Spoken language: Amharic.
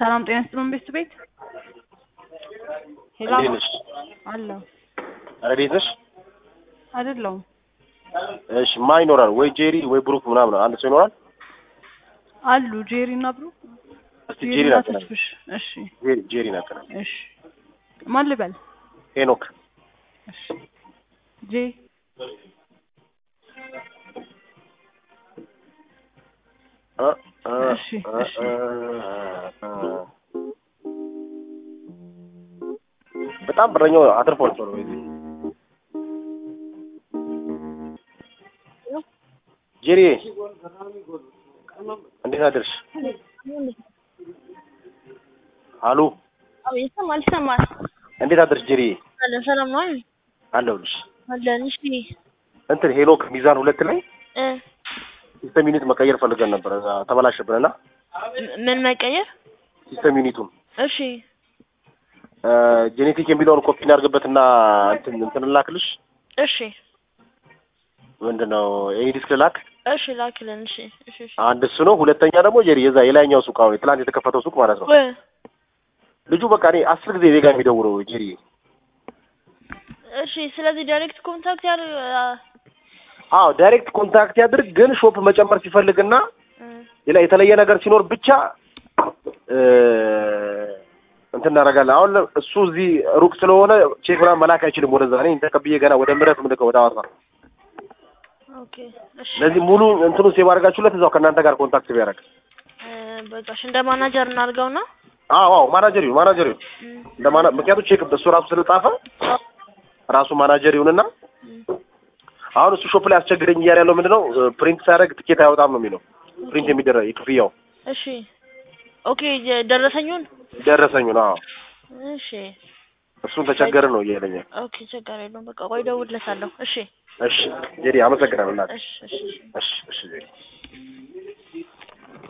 ሰላም ጤና ይስጥልን ቤት ቤት ሄሎ እንዴት ነሽ? አለሁ ረዴት ነሽ? አይደለሁም እሺ ማን ይኖራል? ወይ ጄሪ ወይ ብሩክ ምናምን አንድ ሰው ይኖራል? አሉ ጄሪ እና ብሩክ እስቲ ጄሪ ጄሪ እና ናቀናል። ተስፍሽ እሺ ጄሪ ጄሪ ናቀናል። እሺ ማን ልበል ሄኖክ እሺ ጄ እ እ እሺ፣ እ እሺ። እ እ በጣም ብረኛው አትርፏል ነው ወይ ጄሪ እንዴት አደርሽ? አሉ አዎ ይሰማል ይሰማል። እንዴት አደርሽ ጄሪ? አለ ሰላም ነው አይደል? አለሁልሽ። አለን እሺ እንትን ሄኖክ ሚዛን ሁለት ላይ እ ሲስተም ዩኒት መቀየር ፈልገን ነበር እዛ ተበላሸብንና ምን መቀየር? ሲስተም ዩኒቱን እሺ ጄኔቲክ የሚለውን ኮፒ እናድርግበትና እንትን እንትን ላክልሽ። እሺ ምንድነው ይሄ ዲስክ ላክ እሺ ላክልን። እሺ እሺ እሺ አንድ እሱ ነው። ሁለተኛ ደግሞ ጄሪ የዛ የላይኛው ሱቅ አሁን ትናንት የተከፈተው ሱቅ ማለት ነው። እ ልጁ በቃ እኔ አስር ጊዜ ዜጋ የሚደውለው ጄሪ እሺ ስለዚህ ዳይሬክት ኮንታክት ያር አዎ ዳይሬክት ኮንታክት ያድርግ። ግን ሾፕ መጨመር ሲፈልግና እ ሌላ የተለየ ነገር ሲኖር ብቻ እ እንትን እናደርጋለን። አሁን እሱ እዚህ ሩቅ ስለሆነ ቼክ ምናምን መላክ አይችልም ወደዛ። እኔ ተቀብዬ ገና ወደ ምረት ምልከው ወደ ሐዋሳ ኦኬ እሺ ስለዚህ ሙሉ እንትኑ ሴቭ አድርጋችሁለት እዛው ከእናንተ ጋር ኮንታክት ቢያደርግ እ በቃ እሺ እንደ ማናጀር እናድርገውና አዎ አዎ ማናጀር ይሁን ማናጀር ይሁን እ እንደ ማና ምክንያቱም ቼክ እሱ ራሱ ስለጻፈ ራሱ ማናጀር ይሁንና አሁን እሱ ሾፕ ላይ አስቸግረኝ እያለ ያለው ምንድነው ፕሪንት ሳያደርግ ትኬት አያወጣም ነው የሚለው ፕሪንት የሚደረግ የክፍያው እሺ ኦኬ የ- ደረሰኙን ደረሰኙ ነው አዎ እሺ እሱን ተቸገረ ነው እያለኝ ኦኬ ችግር የለውም በቃ ቆይ እደውልለታለሁ እሺ እሺ ጄሪ አመሰግናለሁ እናቴ እሺ እሺ እሺ እሺ እሺ ጄሪ